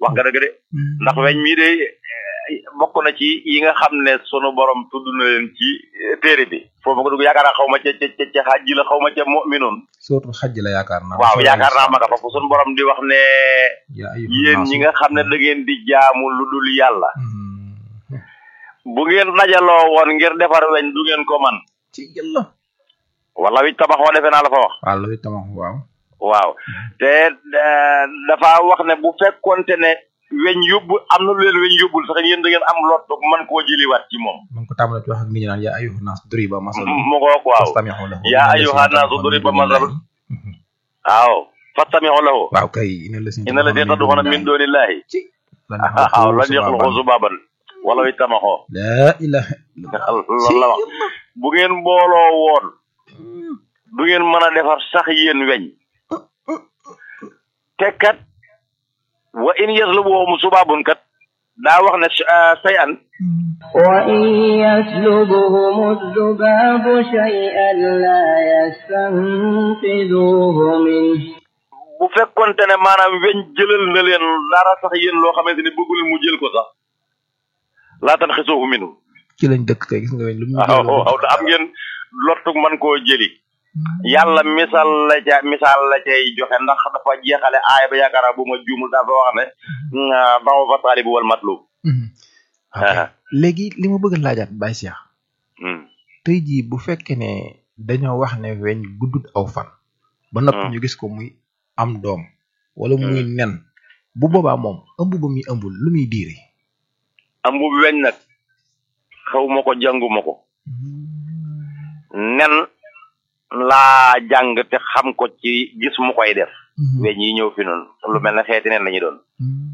wax nga dëgg de ndax weñ mii de bokk na ci yi nga xam ne sunu borom tudd na leen ci téere bi foofu nga dugg yaakaar naa xaw ma ca ca ca xaj ji la xaw ma ca mu'minun surtout xaj la yaakaar naa waaw yaakaar naa ma nga fa fu sunu borom di wax ne yéen ñi nga xam ne da ngeen di jaamu lu dul yàlla bu ngeen dajaloo woon ngir defar weñ du ngeen ko man ci yàlla wala wi tabax wa defe naa la fa wax waaw la wi tabax waaw waaw te dafa wax ne bu fekkonte ne weñ yóbbu am na lu leen weñ yóbbul sax yéen da ngeen am lot man koo jëliwaat ci moom man ko tàmbale ci wax ak nit ñi naan yaa ayuha naas duriba masal mu ko waaw yaa ayuha naas duriba masal waaw fastami'u lahu waaw kay ina la inna la tad'una min dunillahi waaw lan yaxluqu zubaban wala wi tamaxoo la ilaha loolu la wax bu ngeen mbooloo woon du ngeen mën a defar sax yéen weñ te kat wa in yaslubuhum subabun kat daa wax ne say an wa in yaslubuhum zubabu shay'an la yastanqidhuhu min bu fekkonte ne maanaam weñ jëlal na leen dara sax yéen loo xamante ne bëggu leen mu jël ko sax laa tan xisuuhu minu ci lañ dëkk kay gis nga weñ lu mu waaw waaw am ngeen lottug man koo jëli yàlla misaal la ca misaal la cay joxe ndax dafa jeexale aaya ba yaakaar bu ma juumul dafa wax ne daw fa taalibu wal matlub léegi li ma bëgg laajaat Baye Cheikh tey jii bu fekkee ne dañoo wax ne weñ guddut aw fan ba noppi ñu gis ko muy am doom wala muy nen bu boobaa moom ëmb ba muy ëmbul lu muy diire ëmb bi weñ nag xaw ma ko jànguma ko nen laa jàng te xam ko ci gis mu koy def weñ yi ñëw fi noonu lu mel ne xeeti nen la ñu doon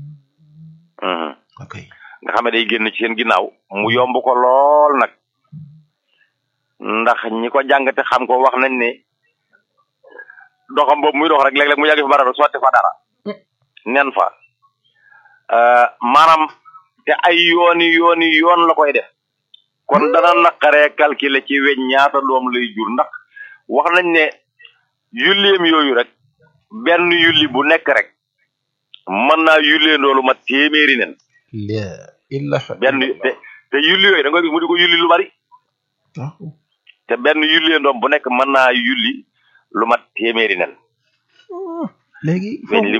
ok nga xam ne day génn ci seen ginnaaw mu yomb ko lool nag ndax ñi ko jàng te xam ko wax nañ ne doxam boobu muy dox rek léeg-léeg mu yàgg fi barab sotti fa dara nen fa maanaam te ay yooni yooni yoon la koy def kon dana naqaree calculer ci weñ ñaata doom lay jur ndax wax nañ ne yulleem yooyu rek benn yulli bu nekk rek mën naa yullee ndoolu ma téeméeri nen benn te te yulli yooyu da nga gis mu di ko yulli lu bari te benn yullee ndoom bu nekk mën naa yulli lu mat téeméeri nen léegi weñ li